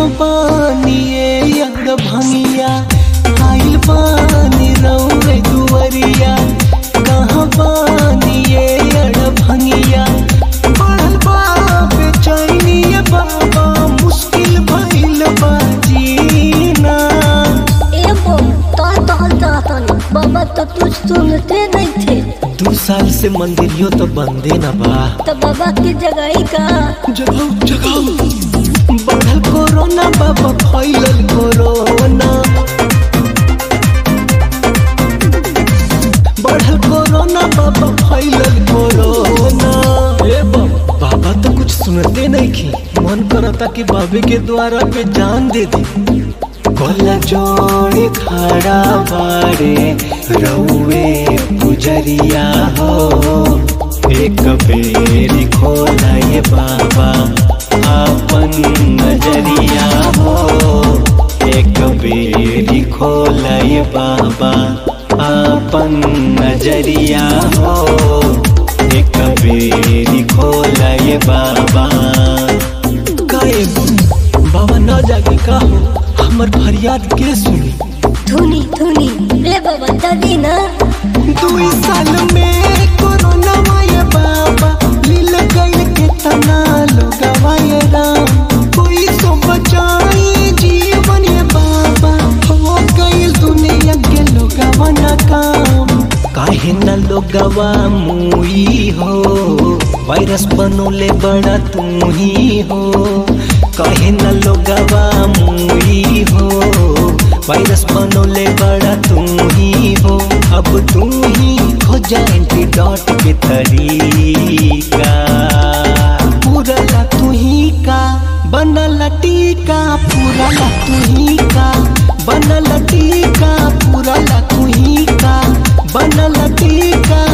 बानिए यंग भंगिया आइल बानी रौरे दुवरिया कहाँ बानिए यड़ भंगिया बढ़ल बा बेचैनिए बाबा मुश्किल भइल बा जीना ए बम तो तहल चाहतनी बाबा तो तुझ सुनते नहीं थे दू साल से मंदिरियो तो बंदे न बा तो बाबा की जगह का जगाओ जगाओ बढ़ल कोरोना बाबा फैलल कोरोना बढ़ल कोरोना बाबा फैलल कोरोना ए बाबा बाबा तो कुछ सुनते नहीं की मन करता कि बाबे के द्वारा पे जान दे दी कोला जोड़े खड़ा बारे रउए गुजरिया हो एक बेरी खोला ये बाबा आपन नजरिया हो एक बेरी खोला ये बाबा आपन नजरिया हो एक बेरी खोला ये बाबा काहे बाबा न जागे का हो हमर फरियाद के सुनी धुनी धुनी रे बाबा दादी ना दुई साल में कोरोना माये बाबा लील गइल के तना लोगवा ये राम कोई सो बचाई जीवन ये बाबा हो गइल दुनिया के लोगवा ना काम काहे न लोगवा मुई हो वायरस बनोले बड़ा तू ही हो काहे न लोगवा मुई हो वायरस बनोले बड़ा तू ही हो अब तू ही खोजा एंटीडॉट के तरीका पूरा ला तू ही का बनल टीका पूरा ला तू ही का बनल टीका पूरा ला तू ही का बनल टीका